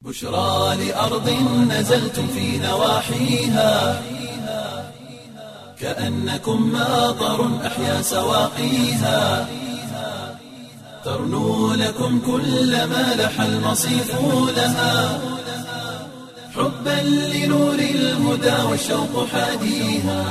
بشرى لأرض نزلتم في نواحيها كأنكم ماطر أحيا سواقيها ترنو لكم كل ما لح المصيف لها حبا لنور الهدى والشوق حاديها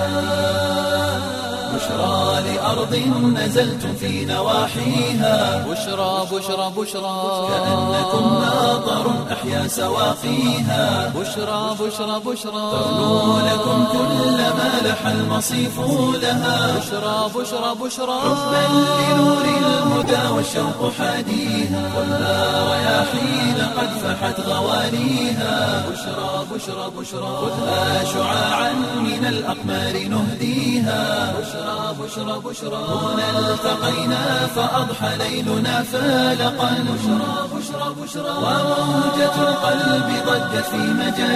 بشرى لأرض نزلتم في نواحيها بشرى بشرى بشرى كأنكم ماطر أحيا سواقيها بشرى بشرى بشرى ترنو لكم كل ما لح المصيف لها بشرى بشرى بشرى حبا لنور الهدى والشوق حاديها ولا رياحين قد فحت غواليها بشرى بشرى بشرى خذها شعاعا من الأقمار نهديها بشرى بشرى بشرى هنا التقينا فأضحى ليلنا فالقا بشرى بشرى بشرى وموجة القلب ضجت في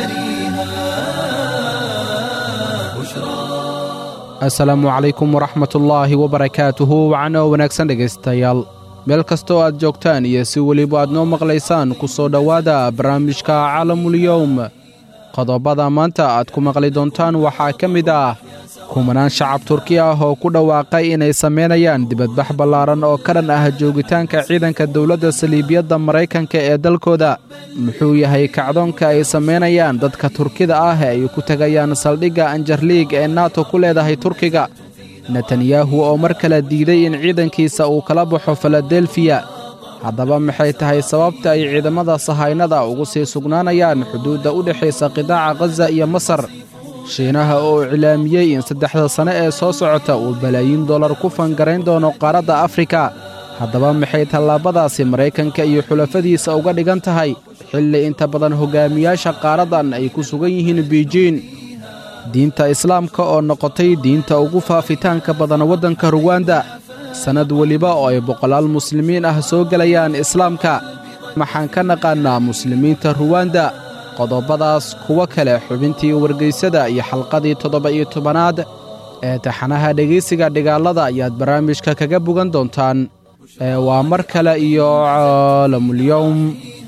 مجاريها بشرى asalaamu calaykum waraxmatullaahi wabarakaatuhu wacno wanaagsan dhegaystayaal meel kastoo aad joogtaan iyo si weliba aad noo maqlaysaan ku soo dhowaada barnaamijka caalamulyowm qodobada maanta aad ku maqli doontaan waxaa ka mid ah kumanaan shacab turki ah oo ku dhawaaqay inay samaynayaan dibadbax ballaaran oo ka dhan ah joogitaanka ciidanka dowladda saliibiyadda maraykanka ee dalkooda muxuu yahay kacdoonka ay samaynayaan dadka turkida ah ee ay ku tegayaan saldhigga anjarliig ee nato ku leedahay turkiga netanyahu oo mar kale diiday in ciidankiisa uu kala baxo filadelfiya haddaba maxay tahay sababta ay ciidamada sahaynada ugu sii sugnaanayaan xuduudda u dhexaysa qidaaca khaza iyo masar shiinaha oo iclaamiyey in saddexda sane ee soo socota uu balaayiin dollar ku fangarayn doono qaaradda afrika haddaba maxay tallaabadaasi maraykanka iyo xulafadiisa uga dhigan tahay xilli inta badan hogaamiyaasha qaaraddan ay ku sugan yihiin biijiin diinta islaamka oo noqotay diinta ugu faafitaanka badan waddanka ruwanda sannad weliba oo ay boqolaal muslimiin ah soo gelayaan islaamka maxaan ka naqaannaa muslimiinta ruwanda qodobadaas kuwo kale xubintii wargaysada iyo xalqadii toddoba-iyo tobanaad ee taxanaha dhegaysiga dhigaalada ayaad barnaamijka kaga bogan doontaan ee waa mar kale iyo caalamulyowm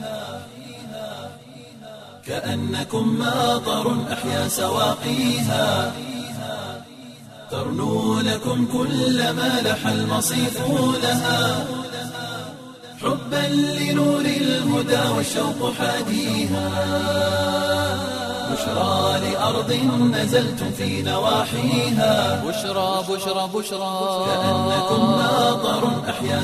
كأنكم ماطر أحيا سواقيها ترنو لكم كل ما لح المصيف لها حبا لنور الهدى والشوق حاديها بشرى لأرض نزلتم في نواحيها بشرى بشرى بشرى كأنكم ماطر أحيا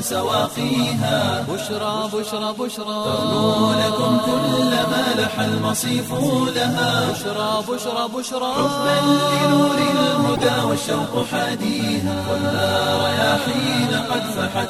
سواقيها بشرى بشرى بشرى ترنو لكم كل ما لح المصيف لها بشرى بشرى بشرى حبا لنور الهدى والشوق حاديها ولا رياحين قد فحت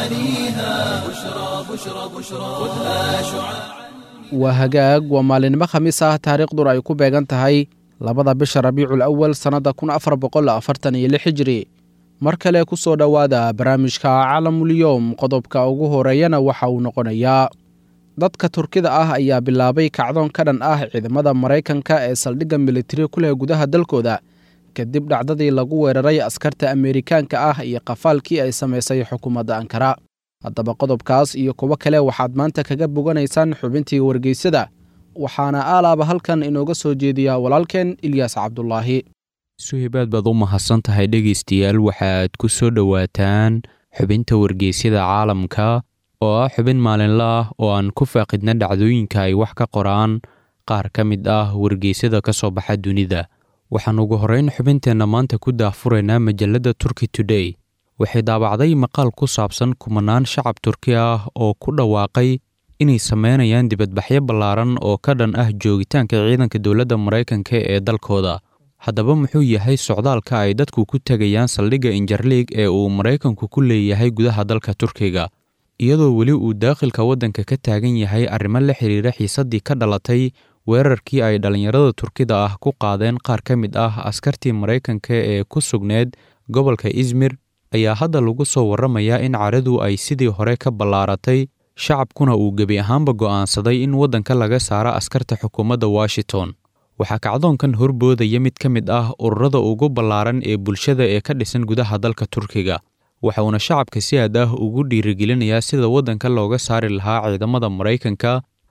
غواليها بشرى بشرى بشرى خذها شعاعا waa hagaag waa maalinimo khamiis ah taariikhduna ay ku beegan tahay labada bisha rabiicul awal sannadda kun afar boqol afartan iyo lix hijri mar kale ku soo dhowaada barnaamijka caalamulyowm qodobka ugu horeeyana waxa uu noqonayaa dadka turkida ah ayaa bilaabay kacdoon ka dhan ah ciidamada maraykanka ee saldhigga militari ku leh gudaha dalkooda kadib dhacdadii lagu weeraray askarta ameerikaanka ah iyo qafaalkii ay samaysay xukuumadda ankara haddaba qodobkaas iyo kuwo kale waxaad maanta kaga boganaysaan xubintii wargeysada waxaana aalaaba halkan inooga soo jeediyaa walaalkeen ilyaas cabdulaahi suhaybaad baad u mahadsan tahay dhegaystayaal waxaad ku soo dhowaataan xubinta wargeysyada caalamka oo ah xubin maalinle ah oo aan ku faaqidna dhacdooyinka ay wax ka qoraan qaar ka mid ah wargeysyada ka soo baxa dunida waxaan ugu horrayn xubinteenna maanta ku daahfuraynaa majalladda turkey today waxay daabacday maqaal ku saabsan kumanaan shacab turki ah oo ku dhawaaqay inay sameynayaan dibadbaxyo ballaaran oo ka dhan ah joogitaanka ciidanka dowladda maraykanka ee dalkooda haddaba muxuu yahay socdaalka ay dadku ku tegayaan saldhigga injarliig ee uu maraykanku ku leeyahay gudaha dalka turkiga iyadoo weli uu daakhilka waddanka ka taagan yahay arrimo la xiriira xiisaddii ka dhalatay weerarkii ay dhallinyarada turkida ah ku qaadeen qaar ka mid ah askartii maraykanka ee ku sugneed gobolka izmir ayaa hadda lagu soo warramayaa in caradu ay sidii hore ka ballaaratay shacabkuna uu gebi ahaanba go'aansaday in waddanka laga saaro askarta xukuumadda washington waxaa kacdoonkan horboodaya mid ka mid ah ururada ugu ballaaran ee bulshada ee ka dhisan gudaha dalka turkiga waxa uuna shacabka si aad ah ugu dhiirigelinayaa sida waddanka looga saari lahaa ciidamada maraykanka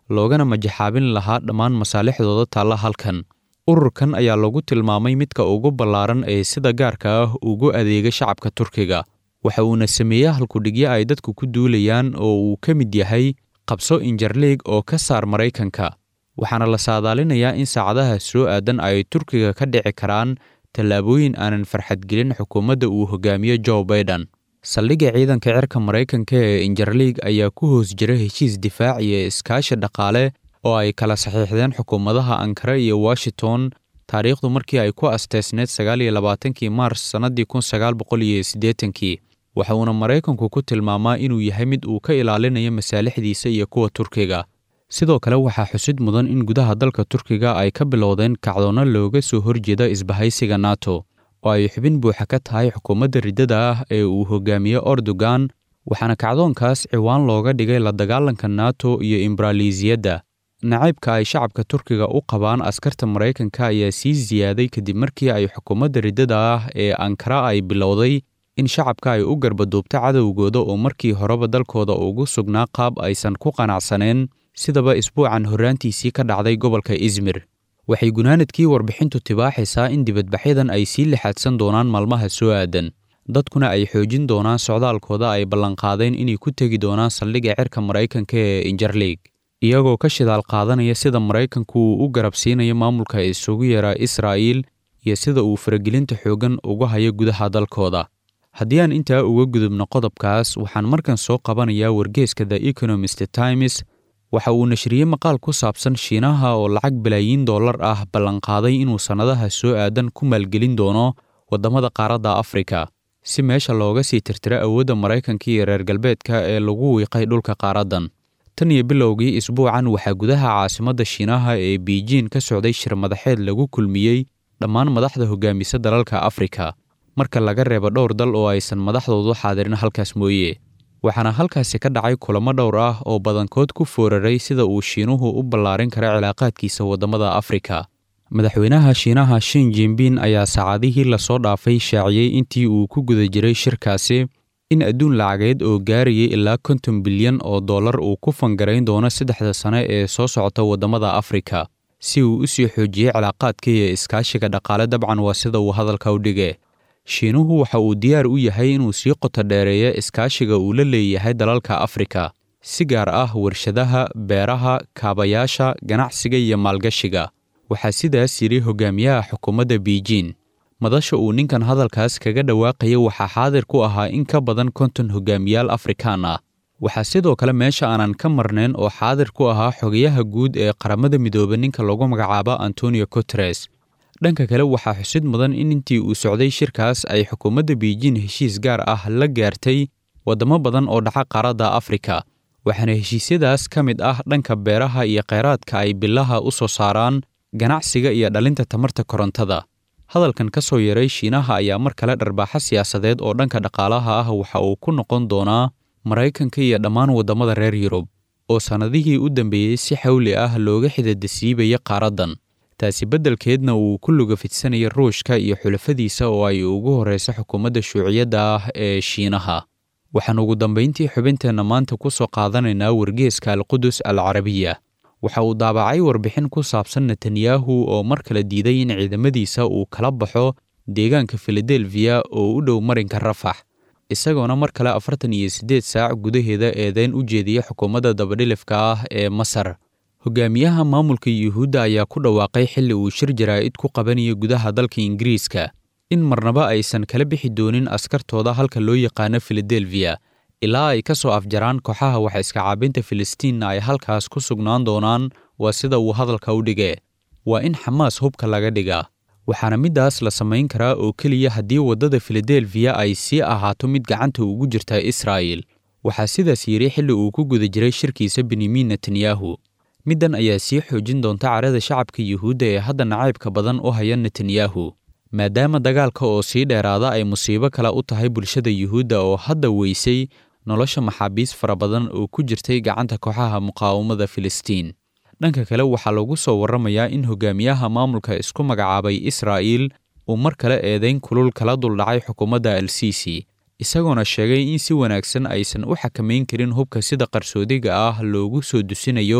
loogana majaxaabin lahaa dhammaan masaalixdooda taalla halkan ururkan ayaa lagu tilmaamay midka ugu ballaaran ee sida gaarka ah ugu adeega shacabka turkiga waxa uuna sameeyey halkudhigyo ay dadku ku duulayaan oo uu ka mid yahay qabso injarliig oo ka saar maraykanka waxaana la saadaalinayaa in saacadaha soo aadan ay turkiga ka dhici karaan tallaabooyin aanan farxadgelin xukuumadda uu hogaamiyo joe baiden saldhigga ciidanka cirka maraykanka ee injarliig ayaa ku hoos jira heshiis difaac iyo iskaashi dhaqaale oo ay kala saxiixdeen xukuumadaha ankara iyo washington taariikhdu markii ay ku asteysneed sagaal iyo labaatankii maars sannaddii kun sagaal boqol iyo siddeetankii waxa uuna maraykanku ku tilmaamaa inuu yahay mid uu ka ilaalinayo masaalixdiisa iyo kuwa turkiga sidoo kale waxaa xusid mudan in gudaha dalka turkiga ay ka bilowdeen kacdoonno looga soo horjeeda isbahaysiga nato oo ay xubin buuxa ka tahay xukuumadda riddada ah ee uu hogaamiyo erdogan waxaana kacdoonkaas ciwaan looga dhigay la dagaalanka nato iyo imbraliisiyadda nacaybka ay shacabka turkiga u qabaan askarta maraykanka ayaa sii siyaaday kadib markii ay xukuumadda riddada ah ee ankara ay bilowday in shacabka ay u garbaduubto cadowgooda oo markii horeba dalkooda ugu sugnaa qaab aysan ku qanacsaneen sidaba isbuucan horraantiisii ka dhacday gobolka izmir waxay gunaanadkii warbixintu tibaaxaysaa in dibadbaxyadan ay sii lixaadsan doonaan maalmaha soo aadan dadkuna ay xoojin doonaan socdaalkooda ay ballanqaadeen inay ku tegi doonaan saldhigga cirka maraykanka ee injarliig iyagoo ka shidaal qaadanaya sida maraykanku uu u garabsiinayo maamulka isugu yaraa israa'iil iyo sida uu faragelinta xooggan uga hayo gudaha dalkooda haddii aan intaa uga gudubno qodobkaas waxaan markan soo qabanayaa wargeeska the economist times waxa uu nashriyey maqaal ku saabsan shiinaha oo lacag balaayiin dollar ah ballanqaaday inuu sannadaha soo aadan ku maalgelin doono waddamada qaaradda afrika si meesha looga sii tirtiro awoodda maraykanka iyo reer galbeedka ee lagu wiiqay dhulka qaaraddan tan iyo bilowgii isbuucan waxaa gudaha caasimadda shiinaha ee biijiin ka socday shir madaxeed lagu kulmiyey dhammaan madaxda hogaamisa dalalka afrika marka laga reebo dhowr dal oo aysan madaxdoodu xaadirin halkaas mooye waxaana halkaasi ka dhacay kulamo dhowr ah oo badankood ku fooraray sida uu shiinuhu u ballaarin kara cilaaqaadkiisa waddamada afrika madaxweynaha shiinaha shin jinbin ayaa saacadihii lasoo dhaafay shaaciyey intii uu ku guda jiray shirkaasi in adduun lacageed oo gaarayay ilaa konton bilyan oo dollar uu ku fangarayn doono saddexda sane ee soo socota waddamada afrika si uu u sii xoojiyey cilaaqaadka iyo iskaashiga dhaqaale dabcan waa sida uu hadalka u dhige shiinuhu waxa uu diyaar u yahay inuu sii qoto dheereeyo iskaashiga uu la leeyahay dalalka afrika si gaar ah warshadaha beeraha kaabayaasha ganacsiga iyo maalgashiga waxaa sidaas yidhi hogaamiyaha xukuumadda biijiin madasha uu ninkan hadalkaas kaga dhawaaqaya waxaa xaadir ku ahaa in ka badan konton hogaamiyaal afrikaan ah waxaa sidoo kale meesha aanan ka marnayn oo xaadir ku ahaa xogayaha guud ee qaramada midoobe ninka lagu magacaabo antonio guteres dhanka kale waxaa xusid mudan in intii uu socday shirkaas ay xukuumadda biijiin heshiis gaar ah la gaartay waddamo badan oo dhaca qaaradda afrika waxaana heshiisyadaas ka mid ah dhanka beeraha iyo kheyraadka ay bilaha u soo saaraan ganacsiga iyo dhalinta tamarta korontada hadalkan ka soo yaray shiinaha ayaa mar kale dharbaaxo siyaasadeed oo dhanka dhaqaalaha ah waxa uu ku noqon doonaa maraykanka iyo dhammaan waddamada reer yurub oo sannadihii u dambeeyey si xawli ah looga xidadasiibaya qaaraddan taasi beddelkeedna uu ku luga fidsanaya ruushka iyo xulafadiisa oo ay ugu horreysa xukuumadda shuuciyadda ah ee shiinaha waxaan ugu dambayntii xubinteenna maanta ku soo qaadanaynaa wargeeska alqudus al carabiya waxa uu daabacay warbixin ku saabsan netanyahu oo mar kale diiday in ciidamadiisa uu kala baxo deegaanka filadelfiya oo u dhow marinka rafax isagoona mar kale afartan iyo siddeed saac gudaheeda eedeyn u jeediya xukuumadda dabadhilifka ah ee masar hogaamiyaha maamulka yuhuudda ayaa ku dhawaaqay xilli uu shir jaraa'id ku qabanayo gudaha dalka ingiriiska in marnaba aysan kala bixi doonin askartooda halka loo yaqaano filadelfiya ilaa ay ka soo afjaraan kooxaha wax iska caabinta filistiinna ay halkaas ku sugnaan doonaan waa sida uu hadalka u dhige waa in xamaas hubka laga dhigaa waxaana middaas la samayn karaa oo keliya haddii waddada filadelfiya ay sii ahaato mid gacanta ugu jirta israa'il waxaa sidaas yidhi xilli uu ku guda jiray shirkiisa benyamin netanyahu middan ayaa sii xoojin doonta carada shacabka yuhuudda ee hadda nacaybka badan u haya netanyahu maadaama dagaalka oo sii dheeraada ay musiibo kale u tahay bulshada yuhuudda oo hadda weysay nolosha maxaabiis fara badan oo ku jirtay gacanta kooxaha muqaawamada filistiin dhanka kale waxaa lagu soo warramayaa in hogaamiyaha maamulka isku magacaabay israa'iil uu mar kale eedayn kulul kala duldhacay xukuumadda al siisi isagoona sheegay in si wanaagsan aysan u xakamayn karin hubka sida qarsoodiga ah loogu soo dusinayo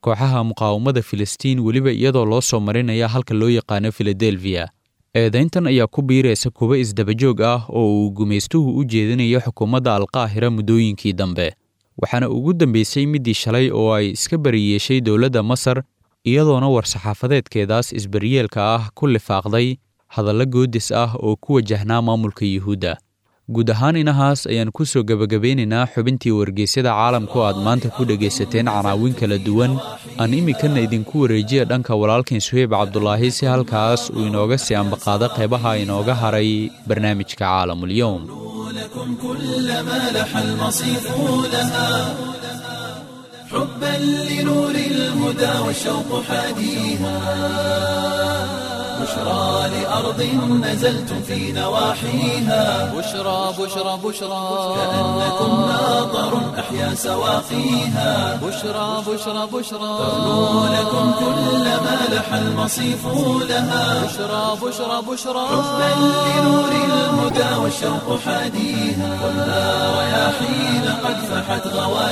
kooxaha muqaawamada filistiin weliba iyadoo loo soo marinaya halka loo yaqaano filadelfiya eedayntan ayaa ku biiraysa kuwo isdabajoog ah oo uu gumaystuhu u jeedinayo xukuumadda alqaahira muddooyinkii dambe waxaana ugu dambeysay middii shalay oo ay iska bariyeeshay dowladda masar iyadoona war-saxaafadeedkeedaas isbariyeelka ah ku lifaaqday hadallo goodis ah oo ku wajahnaa maamulka yuhuudda guud ahaan inahaas ayaan ku soo gebagabeynaynaa xubintii wargeysyada caalamku aad maanta ku dhegaysateen canaawin kala duwan aan iminkana idinku wareejiya dhanka walaalkan suheyb cabdulaahi si halkaas uu inooga sii ambaqaado qeybaha inooga haray barnaamijka caalamulyoum لكم كل ما لح المصيف لها حبا لنور الهدى والشوق حاديها بشرى لأرض نزلتم في نواحيها بشرى بشرى بشرى كأنكم ناظر أحيا سواقيها بشرى بشرى بشرى تغنو لكم كل ما لح المصيف لها بشرى بشرى بشرى حبا لنور الهدى والشوق حاديها خذها رياحين قد فحت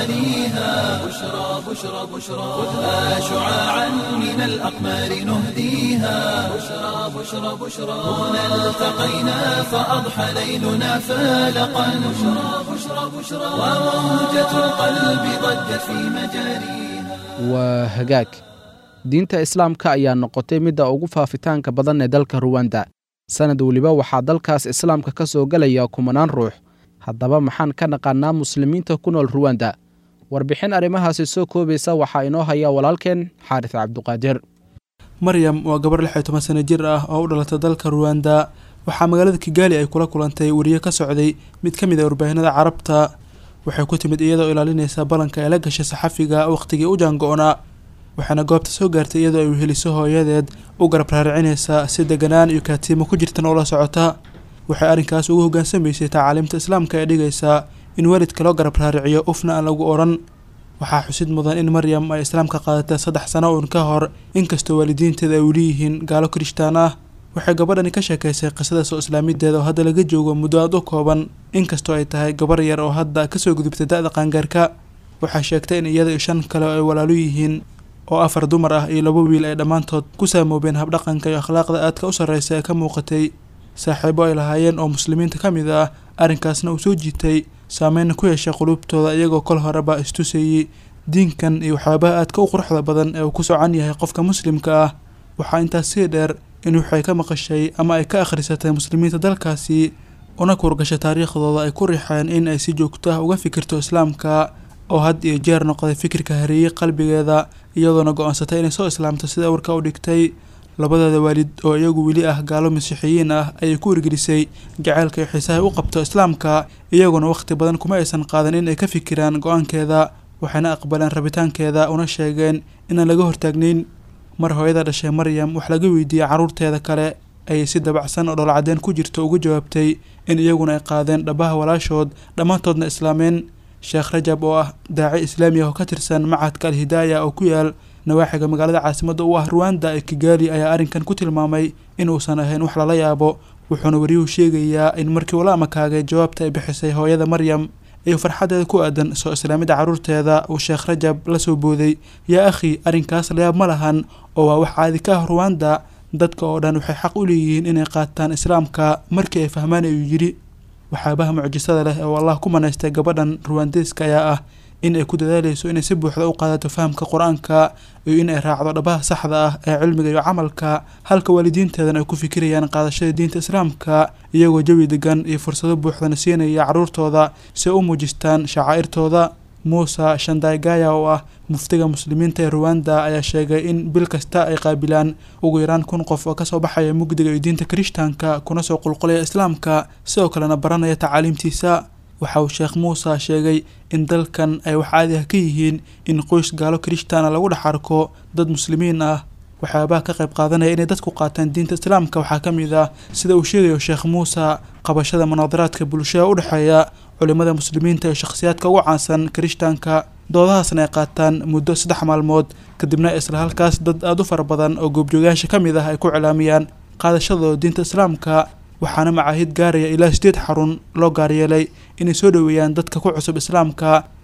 غواليها بشرى بشرى بشرى خذها شعاعا من الأقمار نهديها بشرى بشرى بشرى هنا التقينا فأضحى ليلنا فالقا بشرى بشرى بشرى وموجة القلب ضجت في مجاريها waa hagaag diinta islaamka ayaa noqotay midda ugu faafitaanka badan ee dalka ruwanda sanad weliba waxaa dalkaas islaamka ka soo gelaya kumanaan ruux haddaba maxaan ka naqaannaa muslimiinta ku nool ruwanda warbixin arrimahaasi soo koobaysa waxaa inoo haya walaalkeen xaaris cabduqaadir maryam waa gabar lix iyo toban sano jir ah oo u dhalatay dalka ruwanda waxaa magaalada kigaali ay kula kulantay weriye ka socday mid ka mid a warbaahinada carabta waxay ku timid iyadoo ilaalinaysa ballanka ay la gashay saxafiga wakhtigii u jaango-naa waxaana goobta soo gaartay iyadoo ay weheliso hooyadeed u garab raaricinaysa si deganaan iyo kaatiimo ku jirtan oo la socota waxay arrinkaas ugu hoggaansamaysay tacaaliimta islaamka ee dhigaysaa in waalidka loo garab raariciyo ufna aan lagu odhan waxaa xusid mudan in maryam ay islaamka qaadatay saddex sano uun ka hor inkastoo waalidiinteeda ay weli yihiin gaalo kirishtaan ah waxay gabadhani ka sheekaysay qisada soo islaamideeda oo hadda laga joogo muddo aad u kooban inkastoo ay tahay gabar yar oo hadda kasoo gudubtay da-da qaangaarka waxay sheegtay in iyada iyo shan kale oo ay walaalo yihiin oo afar dumar ah iyo laba wiil ay dhammaantood ku saamoobeen habdhaqanka iyo akhlaaqda aadka u sarreysa ee ka muuqatay saaxiibo ay lahaayeen oo muslimiinta ka mid ah arrinkaasna uu soo jiitay saameyna ku yeeshay quluubtooda iyagoo kol horeba istusayey diinkan iyo waxyaabaha aadka u quruxda badan ee uu ku socan yahay qofka muslimka ah waxaa intaas sii dheer in waxay ka maqashay ama ay ka akhrisatay muslimiinta dalkaasi una kuurgashay taariikhdooda ay ku riixeen in ay si joogto ah uga fikirto islaamka oo had iyo jeer noqday fikirka hareeyey qalbigeeda iyadoona go-aansatay inay soo islaamto sida warka u dhigtay labadeeda waalid oo iyagu weli ah gaalo masiixiyiin ah ayay ku wargelisay jaceylka iyo xiisahay u qabto islaamka iyaguna wakhti badan kuma aysan qaadan in ay ka fikiraan go-aankeeda waxayna aqbaleen rabitaankeeda una sheegeen inaan laga hortaagnayn mar hooyada dhashay maryam wax laga weydiiyey carruurteeda kale ayay si dabacsan oo dholcadeen ku jirto uga jawaabtay in iyaguna ay qaadeen dhabaha walaashood dhammaantoodna islaameen sheekh rajab oo ah daaci islaami ah oo ka tirsan macadka alhidaaya oo ku yaal nawaaxiga magaalada caasimadda u ah ruwanda ee kigaali ayaa arrinkan ku tilmaamay in uusan ahayn wax lala yaabo wuxuuna wariyuhu sheegayaa in markii ula amakaagay jawaabta ay bixisay hooyada maryam iyo farxaddeeda ku aadan soo islaamidda carruurteeda uu sheekh rajab la soo booday yaa akhi arrinkaas layaab ma lahan oo waa wax caadi ka ah ruwanda dadka oo dhan waxay xaq u leeyihiin inay qaataan islaamka markii ay fahmaan ayuu yidhi waxyaabaha mucjisada leh oo allah ku manaystay gabadhan ruwandeeska ayaa ah in ay ku dadaaleyso inay si buuxda u qaadato fahamka qur-aanka iyo in ay raacdo dhabaha saxda ah ee cilmiga iyo camalka halka waalidiinteedan ay ku fikirayaan qaadashada diinta islaamka iyagoo jawi degan iyo fursado buuxdana siinaya carruurtooda si ay u muujistaan shacaa'irtooda muuse shandaygaya oo ah muftiga muslimiinta ee ruwanda ayaa sheegay in bil kasta ay qaabilaan ugu yaraan kun qof oo kasoo baxaya mugdiga iyo diinta kirishtaanka kuna soo qulqulaya islaamka sidoo kalena baranaya tacaaliimtiisa waxa uu sheekh muuse sheegay in dalkan ay wax caadi ah ka yihiin in qoys gaalo kirishtaana lagu dhex arko dad muslimiin ah waxyaabaha ka qayb qaadanaya inay dadku qaataan diinta islaamka waxaa ka mid ah sida uu sheegayo sheekh muuse qabashada munaadaraadka bulshada u dhexeeya culimada muslimiinta iyo shakhsiyaadka ugu caansan kirishtaanka doodahaasna ay qaataan muddo saddex maalmood kadibna isla halkaas dad aada u fara badan oo goobjoogayaasha ka mid ah ay ku cilaamiyaan qaadashadooda diinta islaamka waxaana macaahid gaaraya ilaa sideed xarun loo gaaryeelay inay soo dhoweeyaan dadka ku cusub islaamka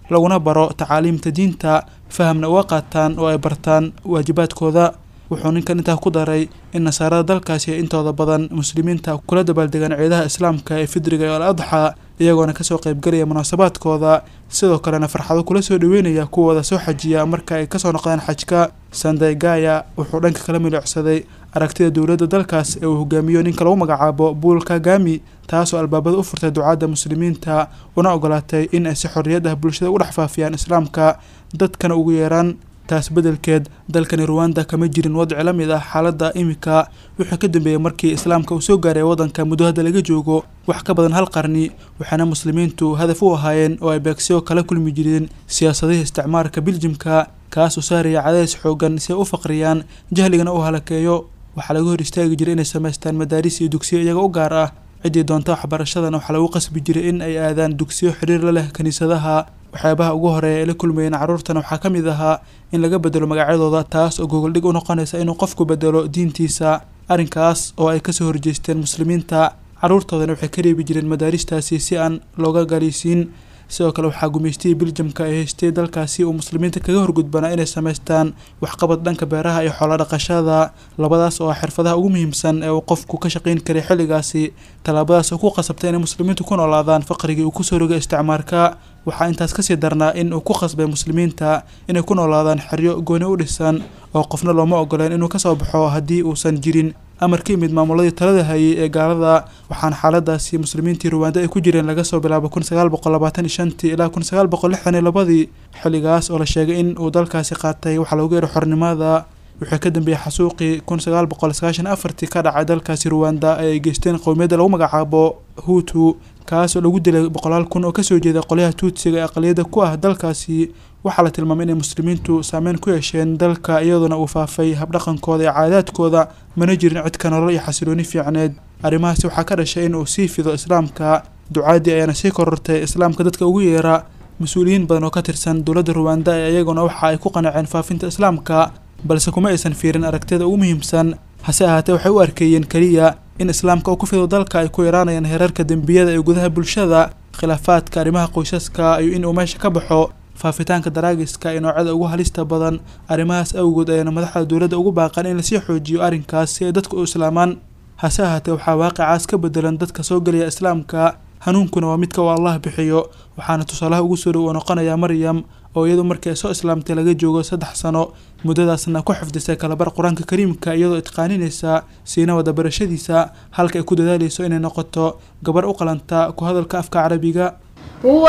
laguna baro tacaaliimta diinta fahamna uga qaataan oo ay bartaan waajibaadkooda wuxuu ninkan intaa ku daray in nasaarada dalkaasi ay intooda badan muslimiinta kula dabaaldegaan ciidaha islaamka ee fidriga iyo al adxa iyagoona kasoo qaybgelaya munaasabaadkooda sidoo kalena farxado kula soo dhaweynaya kuwooda soo xajiya marka ay kasoo noqdaan xajka sandaygaya wuxuu dhanka kala milicsaday aragtida dowladda dalkaas ee uu hogaamiyo ninka lagu magacaabo buul kagami taasoo albaabada u furtay ducaadda muslimiinta una ogolaatay in ay si xorriyad ah bulshada u dhex faafiyaan islaamka dadkana ugu yeeraan taas beddelkeed dalkani ruwanda kama jirin wadci la mid ah xaaladda imika wuxuu ka dambeeyey markii islaamka uu soo gaaray waddanka muddo hadda laga joogo wax ka badan hal qarni waxaana muslimiintu hadaf u ahaayeen oo ay beegsiyo kala kulmi jireen siyaasadihii isticmaarka biljimka kaas oo saaraya cadays xoogan si ay u faqriyaan jahligana u halakeeyo waxaa laga hor istaagi jiray inay samaystaan madaaris iyo dugsiyo iyaga u gaar ah ciddii doonta waxbarashadana waxaa lagu qasbi jiray in ay aadaan dugsiyo xiriir la leh kiniisadaha waxyaabaha ugu horeeya ay la kulmayeen carruurtana waxaa ka mid ahaa in laga bedelo magacyadooda taas oo gogoldhig u noqonaysa inuu qofku bedelo diintiisa arrinkaas oo ay kasoo horjeesteen muslimiinta carruurtoodana waxay ka reebi jireen madaaristaasi si aan looga galiisiin sidoo kale waxaa gumaystihii biljamka ay haystay dalkaasi uu muslimiinta kaga horgudbanaa inay samaystaan waxqabad dhanka beeraha iyo xoolo dhaqashada labadaas oo ah xirfadaha ugu muhiimsan ee uu qofku ka shaqayn karay xilligaasi tallaabadaas oo ku qasabtay inay muslimiintu ku noolaadaan faqrigii uu kusoo rogay isticmaarka waxaa intaas kasii darnaa in uu ku qasbay muslimiinta inay ku noolaadaan xeryo gooni u dhisan oo qofna looma ogoleen inuu kasoo baxo haddii uusan jirin amar ka yimid maamuladii talada hayay ee gaalada waxaana xaaladaasi muslimiintii ruwaanda ay ku jireen laga soo bilaabo kun sagaal boqol labaatan iyo shantii ilaa kun sagaal boqol lixdan iyo labadii xilligaas oo la sheegay in uu dalkaasi qaatay waxaa loogu yeeray xornimada wuxuu ka dambeeyey xasuuqii kun sagaal boqol sagaashan afartii ka dhacay dalkaasi ruwanda ee ay geysteen qowmiyadda lagu magacaabo huutu kaas oo lagu dilay boqolaal kun oo kasoo jeeda qolyaha tuutsiga ee aqliyadda ku ah dalkaasi waxaa la tilmaamay inay muslimiintu saameyn ku yeesheen dalka iyadoona uu faafay habdhaqankooda iyo caadaadkooda mana jirin cidka nolol iyo xasilooni fiicneed arrimahaasi waxaa ka dhashay in uu sii fido islaamka ducaadii ayaana sii korortay islaamka dadka ugu yeera mas-uuliyiin badan oo ka tirsan dowladda ruwanda ee iyaguna waxa ay ku qanaceen faafinta islaamka balse kuma aysan fiirin aragtida ugu muhiimsan hase ahaatee waxay u arkeeyeen keliya in islaamka uu ku fido dalka ay ku yaraanayaan heerarka dembiyada ee gudaha bulshada khilaafaadka arrimaha qoysaska iyo in uu meesha ka baxo faafitaanka daraagiska ee noocyada ugu halista badan arrimahaas awgood ayaana madaxda dowladda ugu baaqan in lasii xoojiyo arrinkaas si ay dadku u islaamaan hase ahaatee waxaa waaqicaas ka bedelan dadka soo gelaya islaamka hanuunkuna waa midka uu allah bixiyo waxaana tusaalaha ugu soo dhow oo noqonaya maryam oo iyadu markii ay soo islaamtay laga joogo saddex sano muddadaasna ku xifdisay kalabar qur-aanka kariimka iyadoo itqaaninaysa siina wada barashadiisa halka ay ku dadaalayso inay noqoto gabar u qalanta ku hadalka afka carabiga هو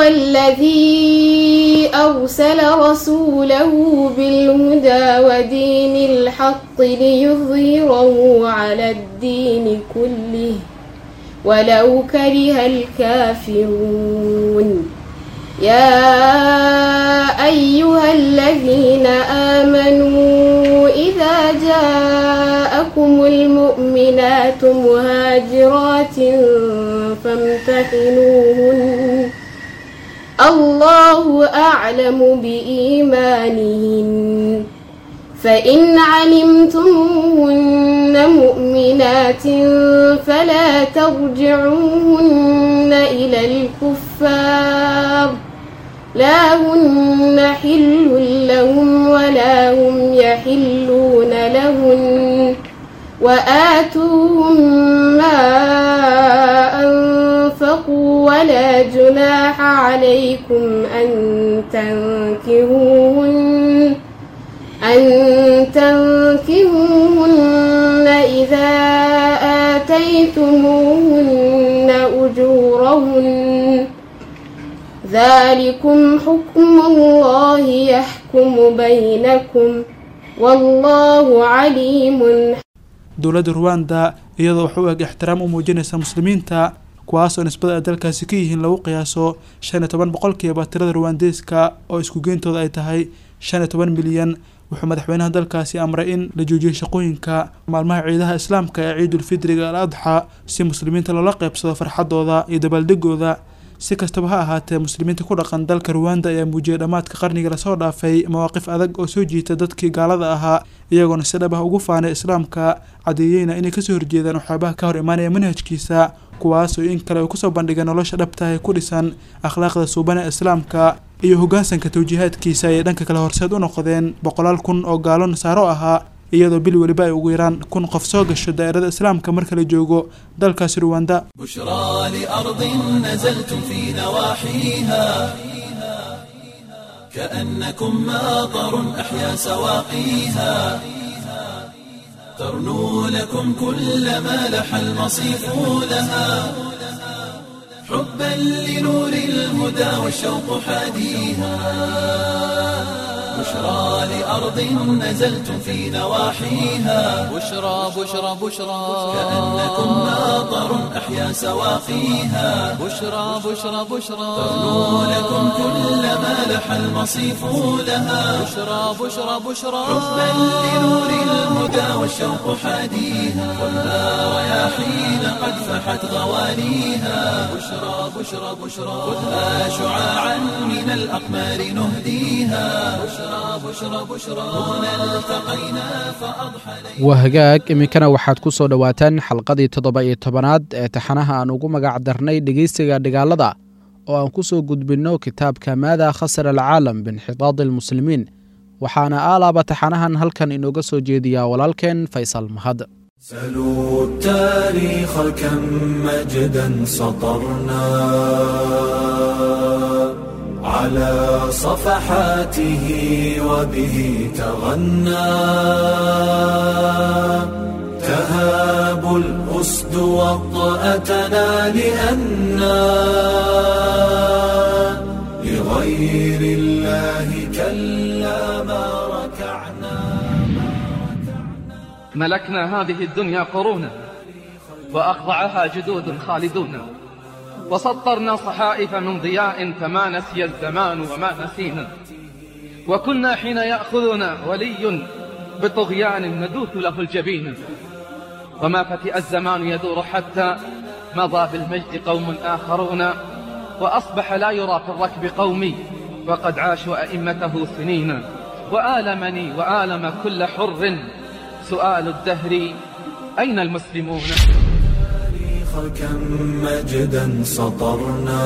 الذي أرسل رسوله بالهدى ودين الحق ليظهره على الدين كله ولو كره الكافرون يا أيها الذين آمنوا إذا جاءكم المؤمنات مهاجرات فامتحنوهن الله أعلم بإيمانهن فإن علمتموهن مؤمنات فلا ترجعوهن إلى الكفار لا هن حل لهم ولا هم يحلون لهن وآتوهم ما أنفقوا ولا جناح عليكم أن تنكهوهن أن تنكهوهن إذا آتيتموهن أجورهن ذلكم حكم الله يحكم بينكم والله عليم dowladda ruwanda iyadoo wax u eg ixtiraam u muujinaysa muslimiinta kuwaasoo nisbada ay dalkaasi ka yihiin lagu qiyaaso shan iyo toban boqolkiiba tirada ruwandeeska oo isku geyntooda ay tahay shan iyo toban milyan wuxuu madaxweynaha dalkaasi amray in la joojiyay shaqooyinka maalmaha ciidaha islaamka ee ciidulfidriga al adxa si muslimiinta loola qeybsado farxadooda iyo dabaaldegooda si kastaba ha ahaatee muslimiinta ku dhaqan dalka ruwanda ayaa muujiyay dhammaadka qarniga lasoo dhaafay mawaaqif adag oo soo jiita dadkii gaalada ahaa iyagoona si dhab ah ugu faanay islaamka cadeeyeyna inay kasoo horjeedaan waxyaabaha ka hor imaanaya manhajkiisa kuwaasoo in kale uu kusoo bandhigay nolosha dhabtahay ku dhisan akhlaaqda suuban ee islaamka iyo hoggaansanka tawjiihaadkiisa ayay dhanka kale horseed u noqdeen boqolaal kun oo gaalo nasaaro ahaa iyadoo bil weliba ay ugu yaraan kun qof soo gasho daa'irada islaamka marka la joogo dalkaasi ruwanda بشرى لأرض نزلتم في نواحيها كأنكم ماطر أحيا سواقيها ترنو لكم كل ما لح المصيف لها حبا لنور الهدى والشوق حاديها بشرى لأرض نزلتم في نواحيها بشرى بشرى بشرى كأنكم ماطر أحيا سواقيها بشرى بشرى بشرى ترنو لكم كل ما لح المصيف لها بشرى بشرى بشرى حبا لنور الهدى والشوق حاديها والنار رياحين قد فحت غوانيها بشرى بشرى بشرى خذها شعاعا من الأقمار نهديها بشرى بشرى بشرى هنا التقينا فأضحى waa hagaag iminkana waxaad ku soo dhowaataan xalqadii toddoba iyo tobanaad ee taxanaha aan ugu magac darnay dhegeysiga dhigaalada oo aan ku soo gudbinno kitaabka maada khasara alcaalam binxitaadi almuslimiin waxaana aalaaba taxanahan halkan inooga soo jeediyaa walaalkeen faysal mahad سلوا التاريخ كم مجدا سطرنا على صفحاته وبه تغنى تهاب الأسد وطأتنا لأنا لغير الله كلا ما ركعنا ملكنا هذه الدنيا قرونا وأخضعها جدود خالدون وسطرنا صحائف من ضياء فما نسي الزمان وما نسينا وكنا حين يأخذنا ولي بطغيان ندوث له الجبين وما فتئ الزمان يدور حتى مضى بالمجد قوم آخرون وأصبح لا يرى في الركب قومي وقد عاشوا أئمته سنين وآلمني وآلم كل حر سؤال الدهر أين المسلمون التاريخ كم مجدا سطرنا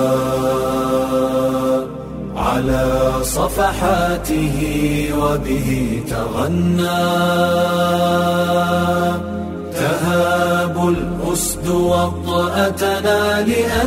على صفحاته وبه تغنى تهاب الأسد وطأتنا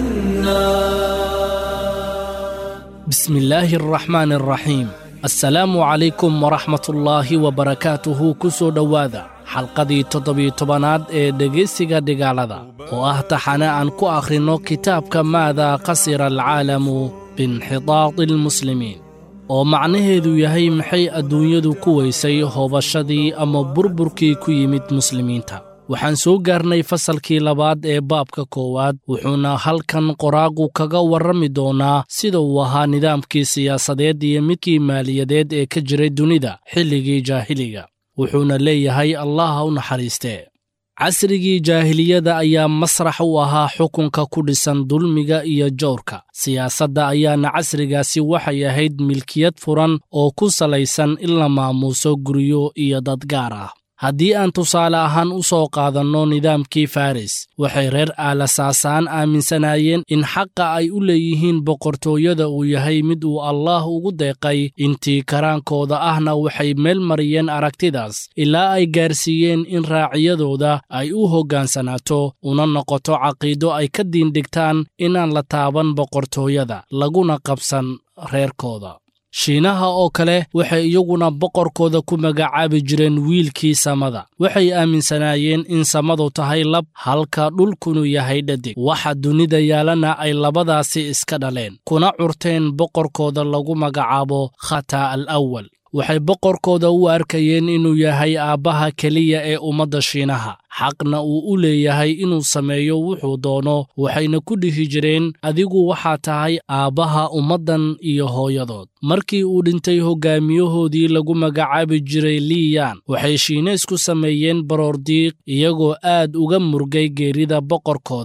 لأنا بسم الله الرحمن الرحيم assalaamu calaykum waraxmatullaahi wabarakaatuhu ku soo dhowaada xalqadii toddobiyo tobanaad ee dhegaysiga dhigaalada oo ah taxane aan ku akhrinno kitaabka maada qasira alcaalamu biinxitaadi almuslimiin oo macnaheedu yahay maxay adduunyadu ku weysay hoobashadii ama burburkii ku yimid muslimiinta waxaan soo gaarnay fasalkii labaad ee baabka koowaad wuxuuna halkan qoraagu kaga warrami doonaa sida uu ahaa nidaamkii siyaasadeed iyo midkii maaliyadeed ee ka jiray dunida xilligii jaahiliga wuxuuna leeyahay allaha u naxariistee casrigii jaahiliyada ayaa masrax u ahaa xukunka ku dhisan dulmiga iyo jawrka siyaasadda ayaana casrigaasi waxay ahayd milkiyad furan oo ku salaysan in la maamuuso guryo iyo dad gaar ah haddii aan tusaale ahaan u soo qaadanno nidaamkii faris waxay reer aalasaasaan aaminsanaayeen in xaqa ay u leeyihiin boqortooyada uu yahay mid uu allaah ugu deeqay intii karaankooda ahna waxay meel mariyeen aragtidaas ilaa ay gaarsiiyeen in raaciyadooda ay u hoggaansanaato una noqoto caqiido ay ka diindhigtaan inaan la taaban boqortooyada laguna qabsan reerkooda shiinaha oo kale waxay iyaguna boqorkooda ku magacaabi jireen wiilkii samada waxay aaminsanaayeen in samadu tahay lab halka dhulkunu yahay dhadig waxa dunida yaalana ay labadaasi iska dhaleen kuna curteen boqorkooda lagu magacaabo khata al awal waxay boqorkooda u arkayeen inuu yahay aabbaha keliya ee ummadda shiinaha xaqna uu u leeyahay inuu sameeyo wuxuu doono waxayna ku dhihi jireen adigu waxaa tahay aabbaha ummaddan iyo hooyadood markii uu dhintay hoggaamiyahoodii lagu magacaabi jiray liyan waxay shiineys ku sameeyeen baroordiiq iyagoo aad uga murgay geerida boqorkooda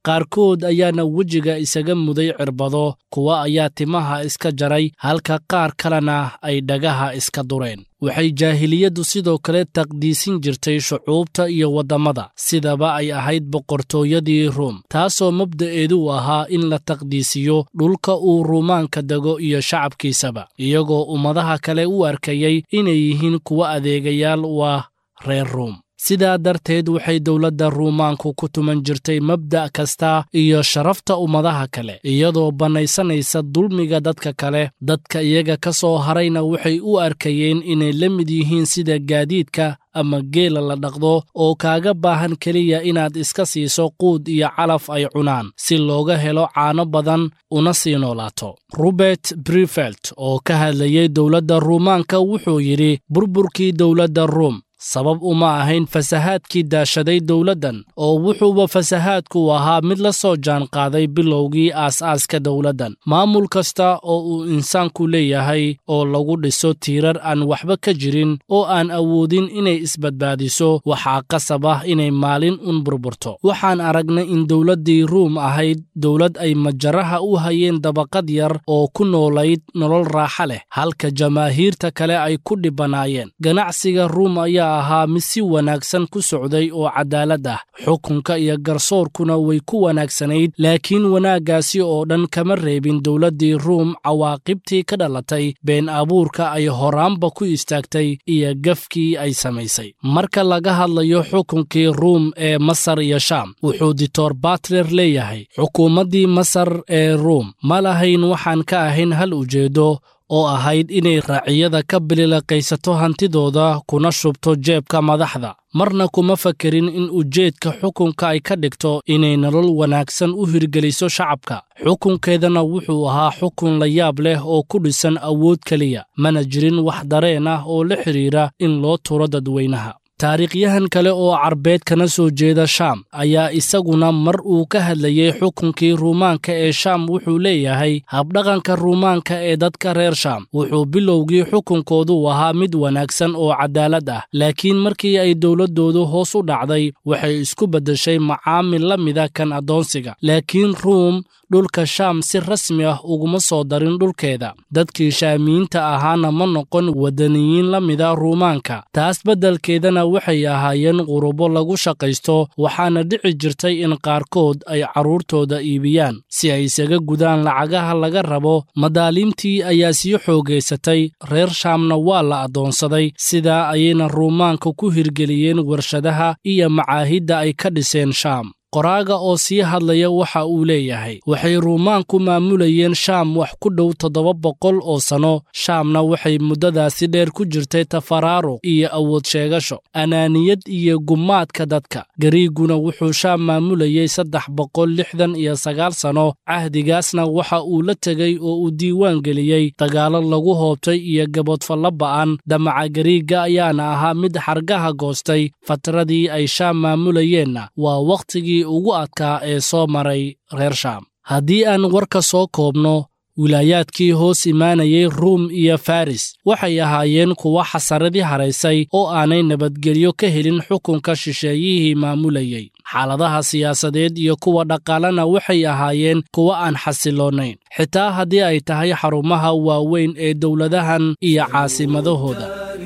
qaarkood ayaana wejiga isaga muday cirbado kuwa ayaa timaha iska jaray halka qaar kalena ay dhagaha iska dureen waxay jaahiliyaddu sidoo kale taqdiisin jirtay shucuubta iyo waddamada sidaba ay ahayd boqortooyadii ruum taasoo mabda'eedu u ahaa in la taqdiisiyo dhulka uu ruumaanka dego iyo shacabkiisaba iyagoo ummadaha kale u arkayay inay yihiin kuwa adeegayaal u ah reer ruum sidaa darteed waxay dowladda ruumaanku ku tuman jirtay mabda' kasta iyo sharafta ummadaha kale iyadoo bannaysanaysa dulmiga dadka kale dadka iyaga ka soo harayna waxay u arkayeen inay la mid yihiin sida gaadiidka ama geela la dhaqdo oo kaaga baahan keliya inaad iska siiso quud iyo calaf ay cunaan si looga helo caano badan una sii noolaato robert brifelt oo ka hadlayay dowladda ruumaanka wuxuu yidhi burburkii dowladda ruum sabab uma ahayn fasahaadkii daashaday dowladdan oo wuxuuba fasahaadku ahaa mid la soo jaanqaaday bilowgii aas-aaska dowladdan maamul kasta oo uu insaanku leeyahay oo lagu dhiso tiirar aan waxba ka jirin oo aan awoodin inay isbadbaadiso waxaa qasab ah inay maalin un burburto waxaan aragnay in dowladdii ruum ahayd dowlad ay majaraha u hayeen dabaqad yar oo ku noolayd nolol raaxa leh halka jamaahiirta kale ay ku dhibanaayeen ganacsiga ruum ayaa ahaa mid si wanaagsan ku socday oo cadaalad ah xukunka iyo garsoorkuna way ku wanaagsanayd laakiin wanaaggaasi oo dhan kama reebin dowladdii ruum cawaaqibtii ka dhalatay been abuurka ay horaanba ku istaagtay iyo gafkii ay samaysay marka laga hadlayo xukunkii ruum ee masar iyo shaam wuxuu dictor batler leeyahay xukuumaddii masar ee ruum ma lahayn waxaan ka ahayn hal ujeeddo oo ahayd inay raaciyada ka bililaqaysato hantidooda kuna shubto jeebka madaxda marna kuma fakerin in ujeedka xukunka ay ka dhigto inay nolol wanaagsan u hirgeliso shacabka xukunkeedana wuxuu ahaa xukun la yaab leh oo ku dhisan awood keliya mana jirin wax dareen ah oo la xidhiira in loo turo dadweynaha taariikhyahan kale oo carbeed kana soo jeeda shaam ayaa isaguna mar uu ka hadlayey xukunkii ruumaanka ee shaam wuxuu leeyahay habdhaqanka ruumaanka ee dadka reer shaam wuxuu bilowgii xukunkoodu ahaa mid wanaagsan oo cadaalad ah laakiin markii ay dowladdoodu hoos u dhacday waxay isku beddeshay macaamil la mida kan addoonsiga laakiin ruum dhulka shaam si rasmi ah uguma soo darin dhulkeeda dadkii shaamiyiinta ahaana ma noqon waddaniyiin la mida ruumaanka taas beddelkeedana waxay ahaayeen qurubo lagu shaqaysto waxaana dhici jirtay in qaarkood ay carruurtooda iibiyaan si ay isaga gudaan lacagaha laga rabo madaaliimtii ayaa sii xoogaysatay reer shaamna waa la addoonsaday sidaa ayayna ruumaanka ku hirgeliyeen warshadaha iyo macaahidda ay ka dhiseen shaam qoraaga oo sii hadlaya waxa uu leeyahay waxay ruumaanku maamulayeen shaam wax ku dhow toddoba boqol oo sanno shaamna waxay muddadaasi dheer ku jirtay tafaraaruq iyo awood sheegasho anaaniyad iyo gumaadka dadka gariiguna wuxuu shaam maamulayey saddex boqol lixdan iyo sagaal sanno cahdigaasna waxa uu la tegey oo uu diiwaan geliyey dagaallo lagu hoobtay iyo gaboodfallo ba'an damaca gariigga ayaana ahaa mid xargaha goostay fatradii ay shaam maamulayeenna waa wakhtigii ugu adkaa ee soo maray reer shaam haddii aan warka soo koobno wilaayaadkii hoos imaanayay ruum iyo faris waxay ahaayeen kuwa xasaradii haraysay oo aanay nabadgelyo ka helin xukunka shisheeyihii maamulayey xaaladaha siyaasadeed iyo kuwa dhaqaalena waxay ahaayeen kuwa aan xasiloonayn xitaa haddii ay tahay xarumaha waaweyn ee dowladahan iyo caasimadahooda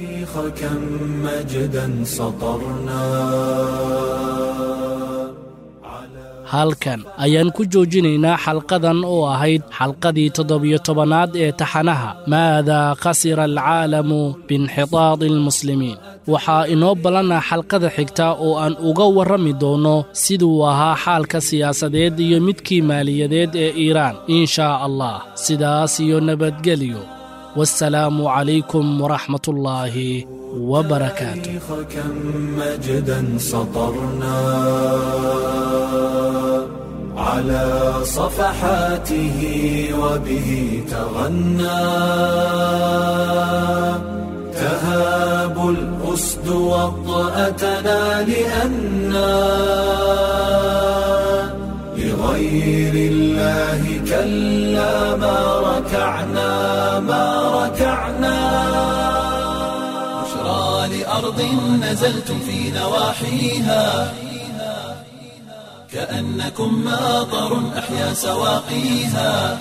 halkan ayaan ku joojinaynaa xalqadan oo ahayd xalqadii toddobiyo tobanaad ee taxanaha maadaa khasira alcaalamu biinxitaadi almuslimiin waxaa inoo ballanaa xalqada xigta oo aan uga warrami doonno siduu ahaa xaalka siyaasadeed iyo midkii maaliyadeed ee iiraan in shaa allah sidaas iyo nabadgelyo والسلام عليكم ورحمة الله وبركاته كم مجدا سطرنا على صفحاته وبه تغنى تهاب الأسد وطأتنا لأنا لغير الله كلا ما ركعنا ما ركعنا بشرى لأرض نزلتم في نواحيها كأنكم ماطر أحيا سواقيها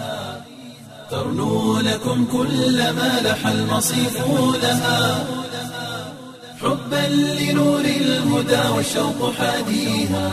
ترنو لكم كل ما لح المصيف لها حبا لنور الهدى والشوق حاديها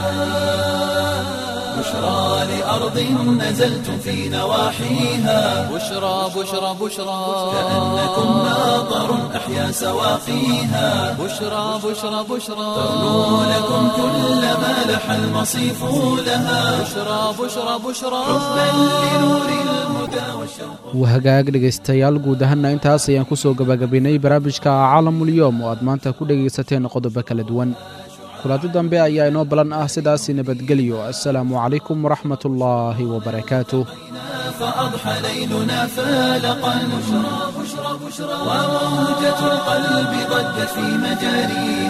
بشرى لأرض نزلتم في نواحيها بشرى بشرى بشرى كأنكم ماطر أحيا سواقيها بشرى بشرى بشرى ترنو لكم كل ما لح المصيف لها بشرى بشرى بشرى حبا لنور الهدى والشوق wahagaag dhegaystayaal guud ahaanna intaas ayaan ku soo gabagabaynay barnaamijka caalamulyoom oo aad maanta ku dhegaysateen qodobo kala duwan kulaado dambe ayaa inoo balan ah sidaasi nabadgelyo assalaamu calaykum waraxmat ullaahi wabarakaatuh فأضحى ليلنا فالقا بشرى بشرى بشرى وموجة القلب ضجت في مجاريها